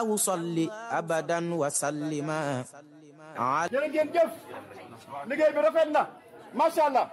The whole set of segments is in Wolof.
salli abadan wa sallima jërë ngeen jëf liggéey bi rafet na macha allah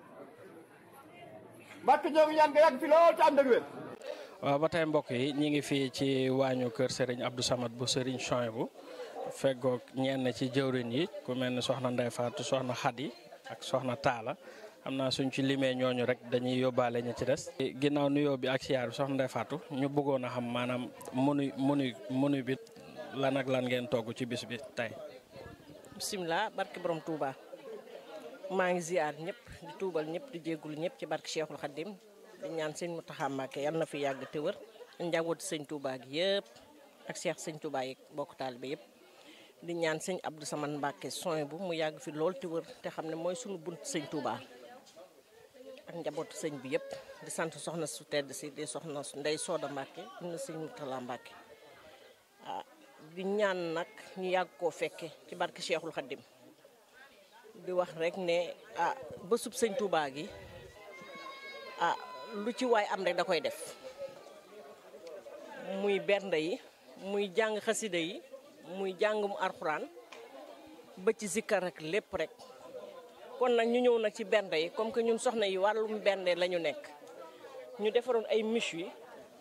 mbàkk ñoo ngi ñaan nga yàgg fi lool te ànd ak wér waaw ba tey mbokk yi ñi ngi fii ci waañu kër Serigne Abdou Samad bu Serigne Chouaïbou feggoog ñenn ci jëwrin yi ku mel ni soxna Ndey Faatu soxna Xadi ak soxna Taala xam naa suñ ci limee ñooñu rek dañuy yóbbaale ñi ci des. ginnaaw nuyoo bi ak siyaar bi soxna Ndey Faatu ñu bëggoon a xam maanaam munu munu munu bi lan ak lan ngeen togg ci bis bi tey. bisimilah barke borom Touba maa ngi ziar ñëpp di tuubal ñëpp di jéggul ñëpp ci barke Cheikhul Khadim di ñaan sëñ Mountakha Mbacké yal na fi yàgg te wër njabooti sëñ Touba gi yëpp ak Cheikh sëñ Touba yi bokk taalibe yëpp. di ñaan sëñ Abdou Samane Mbacké soin bu mu yàgg fi lool te wër te xam ne mooy sunu bunt sëñ Touba ak njabootu sëñ bi yëpp di sant soxna su tedd si di soxna Ndey Sooda Mbacké na sëñ Moutala Mbacké ah di ñaan nag ñu yàgg koo fekke ci barke Cheikhul Khadim di wax rek ne ah bésub sëñ Touba gi ah lu ci waay am rek da koy def muy bernde yi muy jàng xasida yi muy jàngum arxuraan ba ci zikkar rek lépp rek kon nag ñu ñëw nag ci bernde yi comme que ñun soxna yi wàllum bernde la ñu nekk ñu defaroon ay miche yi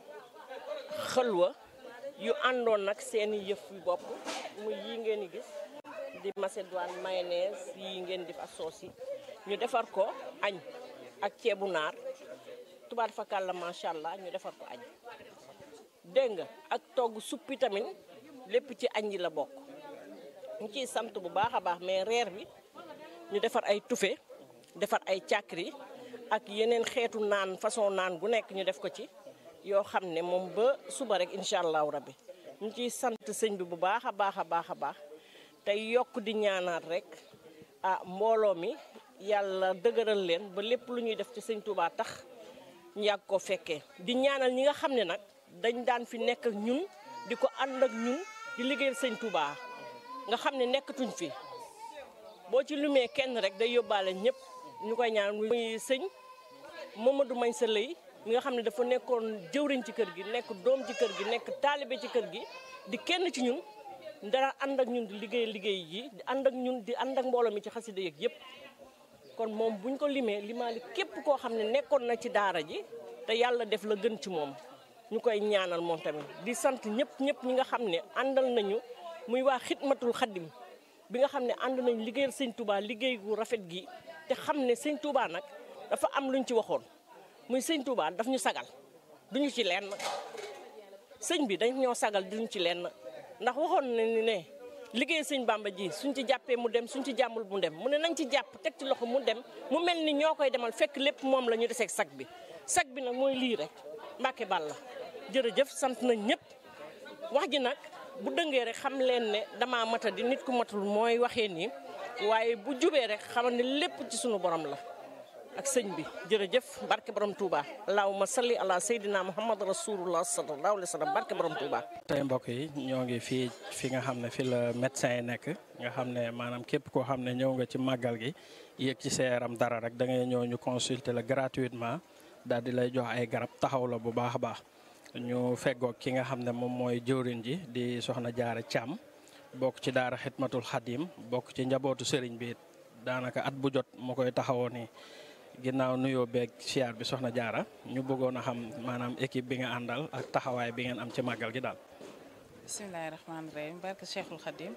xëlwa yu àndoon nag seeni yëf yu bopp muy yii ngeen di gis di macédoine mayonnaise yii ngeen di fa soos yi ñu defar ko añ ak ceebu naar tubaat fakal la macha allah ñu defar ko añ dégg nga ak togg suppi tamit lépp ci añ yi la bokk ñu ciy sant bu baax a baax mais reer bi ñu defar ay tufe defar ay càkkri ak yeneen xeetu naan façon naan gu nekk ñu def ko ci yoo xam ne moom ba suba rek incha allahu rabbi ñu ciy sant sëñ bi bu baax a baax a baax a baax tey yokk di ñaanaat rek ah mbooloo mi yàlla dëgëral leen ba lépp lu ñuy def ci sëñ Touba tax ñu yàgg koo fekkee di ñaanal ñi nga xam ne nag dañ daan fi nekk ak ñun di ko ànd ak ñun di liggéeyal sëñ Touba nga xam ne nekkatuñ fi boo ci lumee kenn rek day yóbbaale ñëpp ñu koy ñaan muy sëñ Mamadou Mañ sa lëy mi nga xam ne dafa nekkoon jëwriñ ci kër gi nekk doom ci kër gi nekk taalibe ci kër gi di kenn ci ñun dara ànd ak ñun di liggéey liggéey yi di ànd ak ñun di ànd ak mbooloo mi ci xasida yeeg yëpp kon moom buñ ko limee limaali képp koo xam ne nekkoon na ci daara ji te yàlla def la gën ci moom ñu koy ñaanal moom tamit di sant ñëpp ñëpp ñi nga xam ne àndal nañu muy waa xidmatul xaddim bi nga xam ne ànd nañu liggéeyal sëñ Touba liggéey gu rafet gi te xam ne sëñ Touba nag dafa am luñ ci waxoon muy sëñ Touba daf ñu sagal duñu ci lenn sëñ bi dañ ñoo sagal duñu ci lenn ndax waxoon na ni ne liggéey sëñ Bamba ji suñ ci jàppee mu dem suñ ci jàmmul mu dem mu ne nañ ci jàpp teg ci loxo mu dem mu mel ni ñoo koy demal fekk lépp moom la ñu deseeg sag bi sag bi nag mooy lii rek Mbàkke Balla jërëjëf sant nañ ñëpp wax ji nag bu dëngee rek xam leen ne dama mata di nit ku matul mooy waxee nii waaye bu jubee rek xamal ne lépp ci sunu borom la ak sëñ bi jërëjëf barke borom Touba allahumma salli ala sayyidina muhammad rasulullah sallallahu alayhi wa sallam barke borom Touba. tey mbokk yi ñoo ngi fii fi nga xam ne fi la médecin yi nekk nga xam ne maanaam képp koo xam ne ñëw nga ci màggal gi yéeg ci sa yaram dara rek da ngay ñëw ñu consulter la gratuitement daal di lay jox ay garab taxaw la bu baax a baax. ñu feggoog ki nga xam ne moom mooy jëwriñ ji di soxna jaara Thiam bokk ci daara xidmatul xadim bokk ci njabootu sëriñ bi daanaka at bu jot mu koy taxawoo nii ginnaaw nuyoo beeg siyaar bi soxna jaara ñu bëggoon a xam maanaam équipe bi nga àndal ak taxawaay bi ngeen am ci màggal gi daal. bisimilahi rahmaani rahim barke cheikhul xadim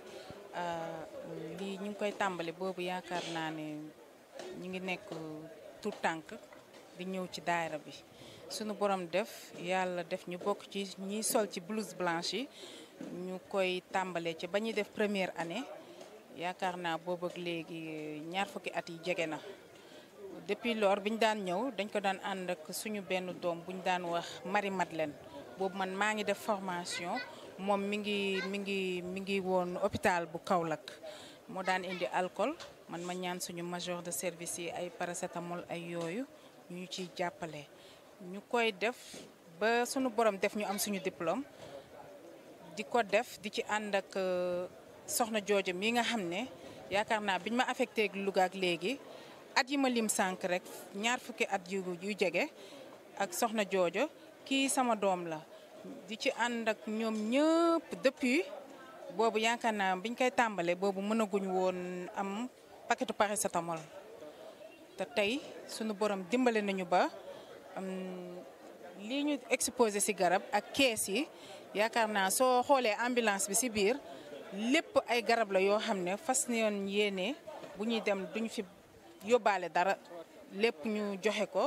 lii ñu ngi koy tàmbali boobu yaakaar naa ne ñu ngi nekk tout tànk di ñëw ci daayira bi sunu borom def yàlla def ñu bokk ci ñiy sol ci blouse blanche yi ñu koy tàmbalee ci ba ñuy def première année yaakaar naa boobu ak léegi ñaar fukki at yi jege na. depuis lors bi ñu daan ñëw dañ ko daan ànd ak suñu benn doom bu ñu daan wax Marie Madeleine boobu man maa ngi def formation moom mi ngi mi ngi mi ngi woon hôpital bu Kaolack moo daan indi alcool man ma ñaan suñu major de service yi ay paracétamol ay yooyu ñu ciy jàppale. ñu koy def ba suñu borom def ñu am suñu diplôme di ko def di ci ànd ak soxna joojo mi nga xam ne yaakaar naa biñ ma affecté Louga ak léegi. at yi ma lim sànq rek ñaar fukki at yu yu jege ak soxna joojo kii sama doom la di ci ànd ak ñoom ñëpp depuis boobu yaakaar naa biñ koy tàmbalee boobu mënaguñ woon am paquetu paracétamol te tey sunu borom dimbale nañu ba lii ñu exposé ci garab ak kees yi yaakaar naa soo xoolee ambulance bi ci biir lépp ay garab la yoo xam ne fas yoon yéene bu ñuy dem duñ fi yóbbaale dara lépp ñu joxe ko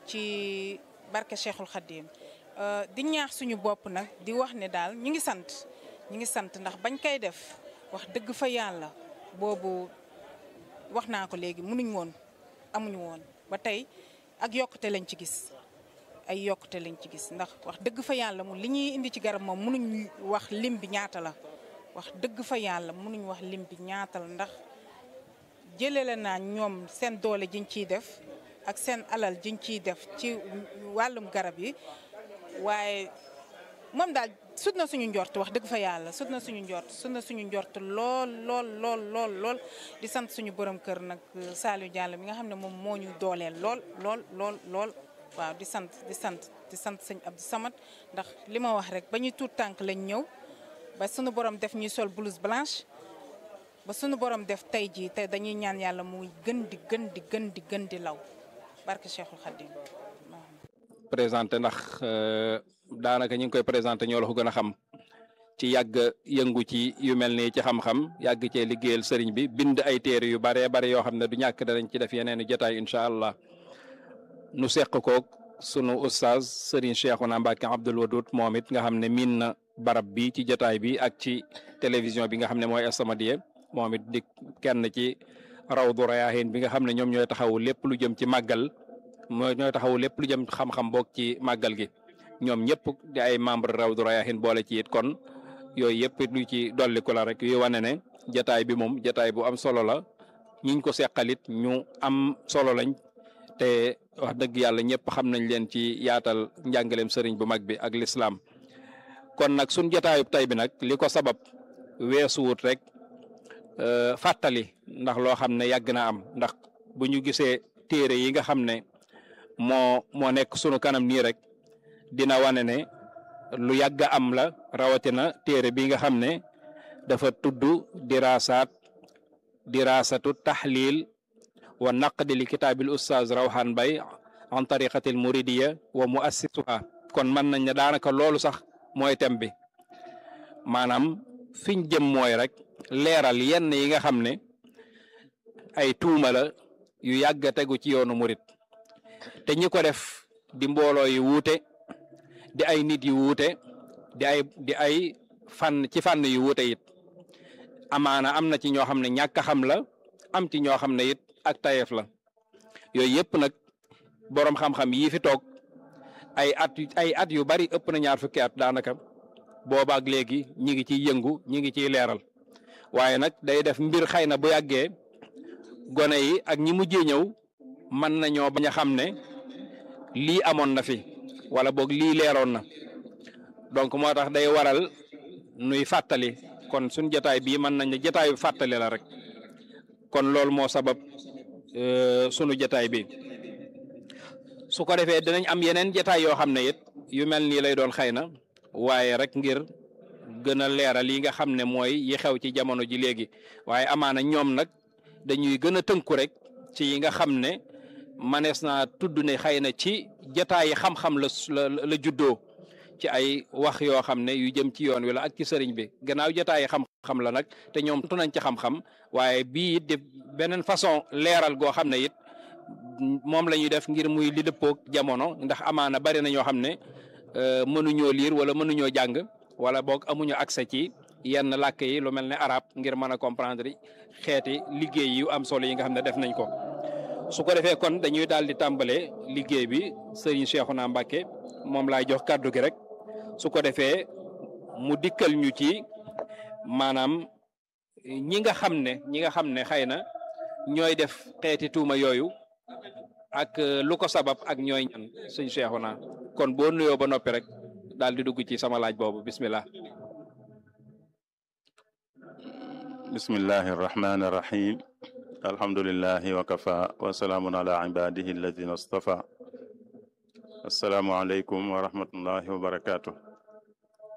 ci barke Cheikhul Khadim di ñaax suñu bopp nag di wax ne daal ñu ngi sant ñu ngi sant ndax bañ koy def wax dëgg fa yàlla boobu wax naa ko léegi mënuñ woon amuñu woon ba tey ak yokkute lañ ci gis ay yokkute lañ ci gis ndax wax dëgg fa yàlla mu li ñuy indi ci garab moom mënuñ wax lim bi ñaata la wax dëgg fa yàlla mënuñ wax lim bi ñaata la ndax jëlee la naa ñoom seen doole jiñ ciy def ak seen alal jiñ ciy def ci wàllum garab yi waaye moom daal sut na suñu njort wax dëgg fa yàlla sut na suñu njort sut na suñu njort lool lool lool lool lool di sant suñu borom kër nag Saliou Diallo mi nga xam ne moom moo ñu dooleel lool lool lool lool waaw di sant di sant di sant sëñ Abdou Samad ndax li ma wax rek ba ñuy tuut tànk lañ ñëw ba suñu borom def ñuy sol blouse blanche ba suñu borom def tey jii te dañuy ñaan yàlla muy gën di gën di gën di gën di law barke Cheikhul Khadim présenté ndax daanaka ñu ngi koy présenté ñoo la ko gën a xam ci yàgg yëngu ci yu mel nii ci xam-xam yàgg cee liggéeyal sëriñ bi bind ay téere yu baree bari yoo xam ne du ñàkk danañ ci def yeneen i jotaay incha allah nu seq koog sunu ustaaz sëriñ Cheikhouna Mbacké Abdoul Wadoud moom it nga xam ne miin na barab bi ci jotaay bi ak ci télévision bi nga xam ne mooy As-Samadiyya moom it di kenn ci Rawdu Rayaahin bi nga xam ne ñoom ñooy taxawu lépp lu jëm ci màggal mooy ñooy taxawu lépp lu jëm xam-xam boog ci màggal gi ñoom ñëpp di ay membre Rawdu Rayaahin boole ci it kon yooyu yëpp lu ci dolliku la rek yu wane ne jataay bi moom jataay bu am solo la ñiñ ko seqalit ñu am solo lañ te wax dëgg yàlla ñëpp xam nañ leen ci yaatal njàngaleem sëriñ bu mag bi ak lislaam kon nag suñ jataayub tey bi nag li ko sabab weesuwut rek fàttali ndax loo xam ne yàgg na am ndax bu ñu gisee téere yi nga xam ne moo moo nekk sunu kanam nii rek dina wane ne lu yàgg am la rawatina téere bi nga xam ne dafa tudd diraasaat diraasatu taxlil wa naqdi li kitaabil ustaaz rawhan bay an tariqatil muridiya wa muassisuha kon mën nañ ne daanaka loolu sax mooy thème bi maanaam fiñ jëm mooy rek leeral yenn yi nga xam ne ay tuuma la yu yàgg a tegu ci yoonu murit te ñi ko def di mbooloo yu wuute di ay nit yu wuute di ay di ay fànn ci fànn yu wuute it amaana am na ci ñoo xam ne ñàkk a xam la am ci ñoo xam ne it ak tayeef la yooyu yëpp nag boroom xam-xam yii fi toog ay at ay at yu bari ëpp na ñaar fukki at daanaka boobaak léegi ñi ngi ciy yëngu ñi ngi ciy leeral waaye nag day def mbir xëy na bu yàggee gone yi ak ñi mujjee ñëw mën nañoo bañ a xam ne lii amoon na fi wala boog lii leeroon na donc moo tax day waral nuy fàttali kon suñ jotaay bii mën nañ ne jotaayu fàttali la rek kon loolu moo sabab sunu jotaay bi su ko defee dinañ am yeneen jotaay yoo xam ne it yu mel nii lay doon xëy na waaye rek ngir gën a leeral yi nga xam ne mooy yi xew ci jamono ji léegi waaye amaana ñoom nag dañuy gën a tënku rek ci yi nga xam ne manees naa tudd ne xëy na ci jotaayi xam-xam la la juddoo ci ay wax yoo xam ne yu jëm ci yoon wi la ak ci sëriñ bi gannaaw jotaayi xam-xam la nag te ñoom tu nañ ci xam-xam waaye bii it di beneen façon leeral goo xam ne it moom la ñuy def ngir muy li dëppoog jamono ndax amaana bari na ñoo xam ne mënuñoo liir wala mënuñoo jàng wala boog amuñu accès ci yenn làkk yi lu mel ne arab ngir mën a comprendre xeeti liggéey yu am solo yi nga xam ne def nañ ko su ko defee kon dañuy daal di tàmbalee liggéey bi Serigne Cheikhouna Mbacké moom laay jox kàddu gi rek su ko defee mu dikkal ñu ci maanaam ñi nga xam ne ñi nga xam ne xëy na ñooy def xeeti tuuma yooyu ak lu ko sabab ak ñooy ñan Serigne Cheikhouna kon boo nuyoo ba noppi rek daal di dugg ci sama laaj boobu bismillah bismillahi irrahmani irrahim alhamdulilahi wakafa wasalaamun ala ibadihi alladina astafa asalaamualeykum wa rahmatullahi wa barakatuh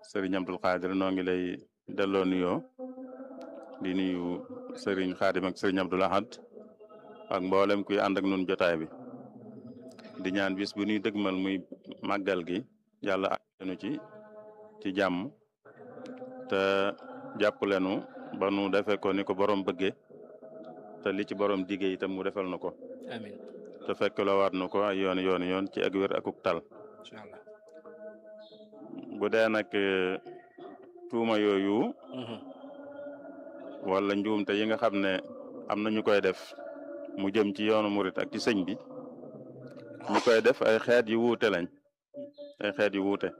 sëriñ Abdul Xaadir noo ngi lay delloo nuyoo di nuyu sëriñ Xaadim ak sëriñ Abdul Ahad ak mboolem kuy ànd ak nun jotaay bi di ñaan bis bu ñuy dëgmal muy màggal gi yàlla àgganu ci ci jàmm te jàppalenu ba nu defee ko ni ko borom bëggee te li ci borom diggee itam mu defal na ko amiin te fekk la waat na ko ay yoon yoon yoon ci ak wér akuk tal incha allah bu dee nag tuuma yooyu wala njuumte yi nga xam ne am na ñu koy def mu jëm ci yoonu murit ak ci sëñ bi ñu koy def ay xeet yu wuute lañ ay xeet yu wuute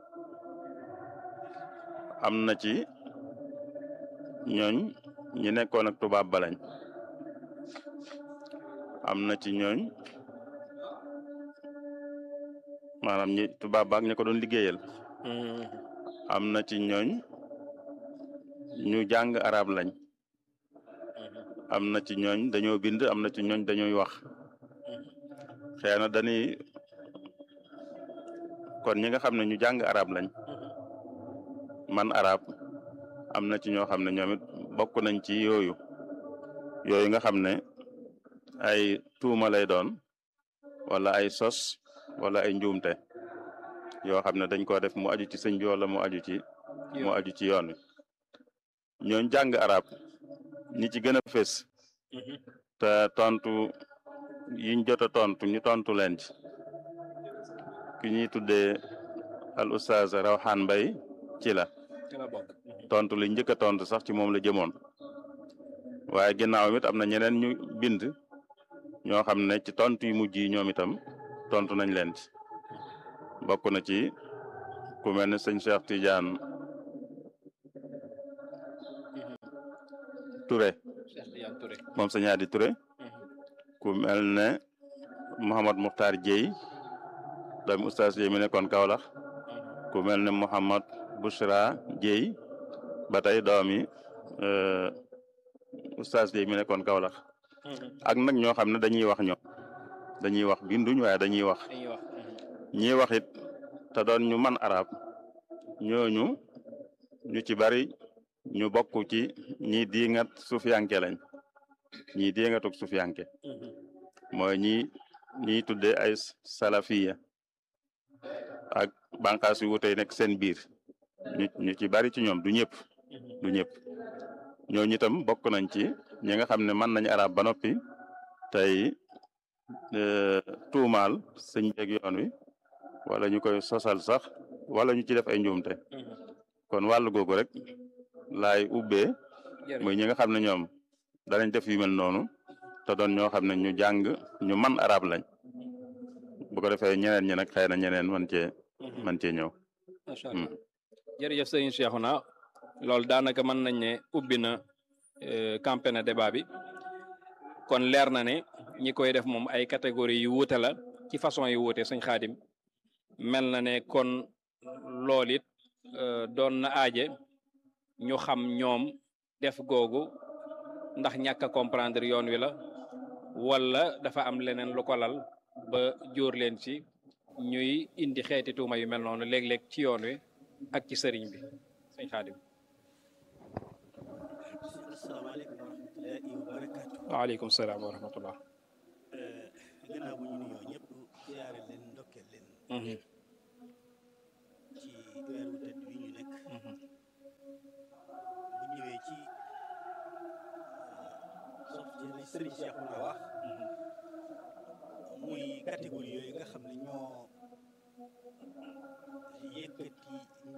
am na ci ñooñ ñi nekkoon ak tubaab ba lañ am na ci ñooñ maanaam ñi tubaab baak ñi ko doon liggéeyal am na ci ñooñ ñu jàng arab lañ am na ci ñooñ dañoo bind am na ci ñooñ dañuy wax xëy na dañuy kon ñi nga xam ne ñu jàng arab lañ man arab am na ci ñoo xam ne ñoom it bokk nañ ci yooyu yooyu nga xam ne ay tuuma lay doon wala ay sos wala ay njuumte yoo xam ne dañ ko def mu aju ci sëñ bi wala mu aju ci mu aju ci yoon wi ñooñ jàng arab ñi ci gën a fés te tontu yiñ jot a tontu ñu tontu leen ci ki ñuy tuddee al ustaaz Rawxaan Mbay ci la tontu li njëkk a tontu sax ci moom la jëmoon waaye ginnaaw it am na ñeneen ñu bind ñoo xam ne ci tontu yu mujj yi ñoom itam tontu nañ leen ci bokk na ci ku mel ne sëñ Cheikh Tidiane Touré moom sëñ Adi Touré ku mel ne Mouhamad Mukhtar Dieye doomi oustaz Dieye mi nekkoon Kaolack ku mel ne Mouhamad Bouchra Dieye ba tey doomi oustaz Dieye mi nekkoon Kaolack ak nag ñoo xam ne dañuy wax ñoom dañuy wax binduñ waaye dañuy wax ñi wax it te doon ñu man arab ñooñu ñu ci bari ñu bokk ci ñi diingat sufiyanke lañ ñi diingatuk sufiyanke mooy ñi ñiy tuddee ay salafiya ak bànqaas yu wutey nekk seen biir ñu ñu ci bari ci ñoom du ñëpp du ñëpp ñooñu itam bokk nañ ci ñi nga xam ne mën nañ arab ba noppi tey tuumaal sëñ beeg yoon wi wala ñu koy sosal sax wala ñu ci def ay njuumte kon wàllu googu rek laay ubbee muy ñi nga xam ne ñoom danañ def yu mel noonu te doon ñoo xam ne ñu jàng ñu man arab lañ bu ko defee ñeneen ñi nag xëy na ñeneen man cee man cee ñëw macha allah jërëjëf sëñ Cheikhouna loolu daanaka mën nañ ne ubbi na campé na débat bi kon leer na ne ñi koy def moom ay catégorie yu wuute la ci façon yu wuute sëñ Xaadim mel na ne kon loolu it doon na aaje ñu xam ñoom def googu ndax ñàkk a comprendre yoon wi la wala dafa am leneen lu ko lal ba jóor leen ci ñuy indi xeeti tuuma yu mel noonu léeg-léeg ci yoon wi ak ci sëriñ bi sëñ Xaadim waaleykum salaam wa rahmatullah gannaaw bu ñu nuyoo ñëpp siyaare leen ndokkeel leen ci weer wu tedd wi ñu nekk bu ñëwee ci sof ci li sëriñ Cheikh na wax muy catégorie yooyu nga xam ne ñoo yëkkati